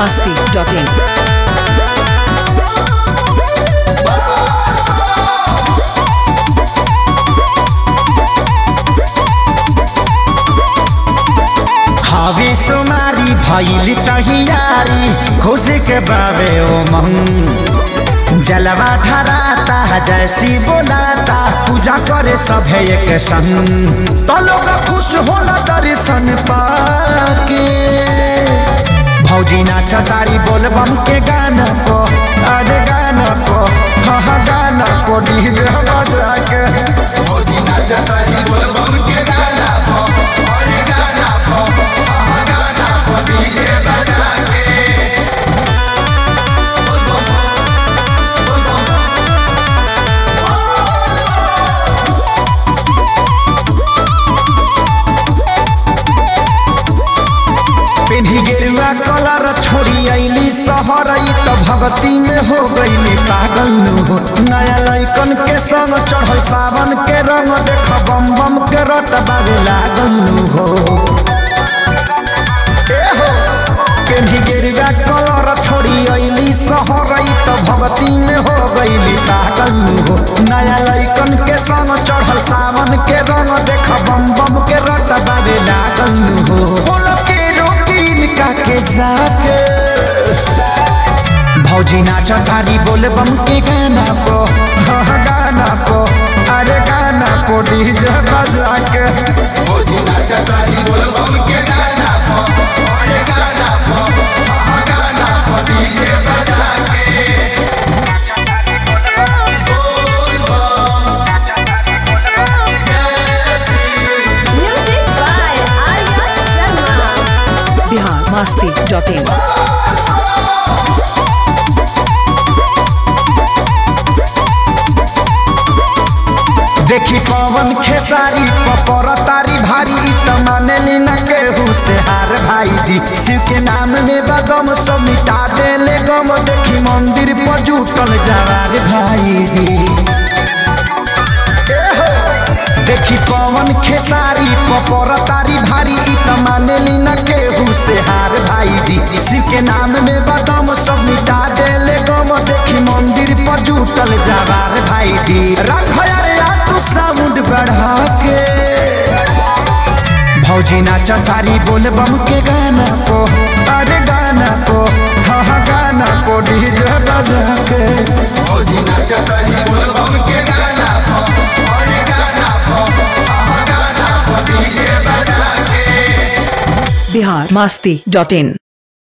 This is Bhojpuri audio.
masti.in. हवे सुमारी भैली तहियारी खुश के बाबे ओ मन जलवा धराता जैसी बोलाता पूजा करे सभे एक संग तो लोग खुश होला दर्शन पाके भौजी नाच तारी बोलबम के गाना पो अरे गाना पो हाँ हाँ गाना पो डीजे बजा के भौजी नाच तारी बोलबम के गाना पो अरे गाना पो हाँ हाँ गाना पो डीजे बजा के पेन्ही गेरुआ कलर छोड़ी अली शहर त भगती में हो गईली पागल नु हो नया लैकन के संग चढ़ल सावन के रंग देख बम बम के रट बाबे लागल नु हो ए हो पेन्ही गेरुआ कलर छोड़ी अली शहर त भगती में हो गईली पागल नु हो नया लैकन के संग चढ़ल सावन के रंग देख बम बम के रट बाबे लागल नु हो बोलो के रोकीन का के जाके भौजी नाच तारी बोल बम के गाना पो हाँ गाना पो अरे गाना पो डीजे बजा के भौजी नाच तारी बोल बम के गाना पो अरे गाना पो हाँ गाना पो डीजे बजा के Music by Arya Sharma. Bihar masti.in. देखी पवन खेसारी पपर तारी भारी इ त मानेली न केहू से हार भाई जी शिव के नाम में बगम सब मिटा देले गम देखी मंदिर पर जुटल जवार भाई जी ए हो, देखी पवन खेसारी पपर तारी भारी इ त मानेली न केहू से हार भाई जी शिव के नाम में बदम सब मिटा देले गम देखी मंदिर पर जुटल जवार भाई जी रख यार या तू साउंड बढ़ा के भौजी नाच तारी बोल बम के गाना पो अरे गाना पो हाँ हाँ गाना पो डीजे बजा के भौजी नाच तारी बोल बम के गाना पो अरे गाना पो हाँ हाँ गाना पो डीजे बजा के Bihar masti.in.